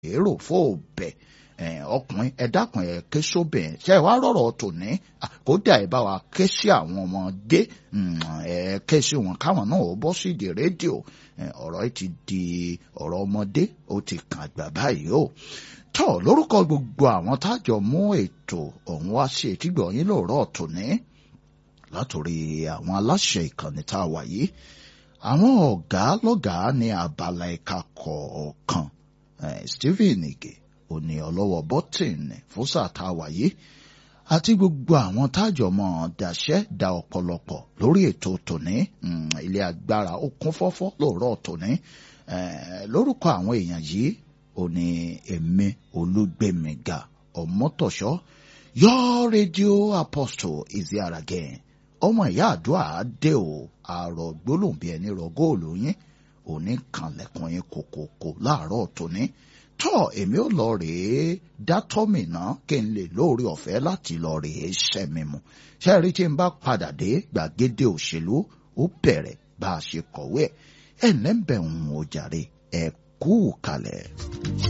èrò fóòbẹ̀ ọkùnrin ẹ dákun ẹ ké sóbìnrin ṣe wá rọrọ tòní kódà ẹ bá wa ké sí àwọn ọmọdé ẹ ké sí wọn káwọn náà ó bọ́ sí ìdí rédíò ọ̀rọ̀ yìí ti di ọ̀rọ̀ ọmọdé ó ti kàn àgbà báyìí o tọ́ lórúkọ gbogbo àwọn tájọ mú ètò ọ̀hún wá sí etígbọ̀ yín lóòrọ̀ tòní látòrí àwọn aláṣẹ ìkànnì tá a wà yìí àwọn ọ̀gá lọ́gàá ní abala ẹ̀ka kọ̀ọ̀kan Stephen Ige òní ọlọ́wọ́ bọ́tìnì fún sáà tá a wà yìí àti gbogbo àwọn tájọ mọ́ dàṣẹ́ da ọ̀pọ̀lọpọ̀ lórí ètò tòní ilé agbára ó kún fọ́fọ́ lóòrọ̀ tòní lórúkọ àwọn èèyàn yìí òní èmi olúgbèmíga ọmọtọ̀ṣọ́ your radio apostle is here again ọmọ ìyá àdúrà dé o àrò gbólóhùn bí ẹni rọ góòlù yín òní kanlẹ̀kùn yín kòkòkò láàárọ̀ tòní tọ́ èmi ò lọ rèé dátọ́mì náà kí n lè lóore ọ̀fẹ́ láti lọ rèé ṣẹ́mi mu ṣe rí tí n bá padà dé gbàgede òṣèlú ó bẹ̀rẹ̀ bá a ṣe kọ̀wé ẹ̀ ẹ̀ lẹ́ńbẹ̀ ń wò jàre ẹ̀ kú kalẹ̀.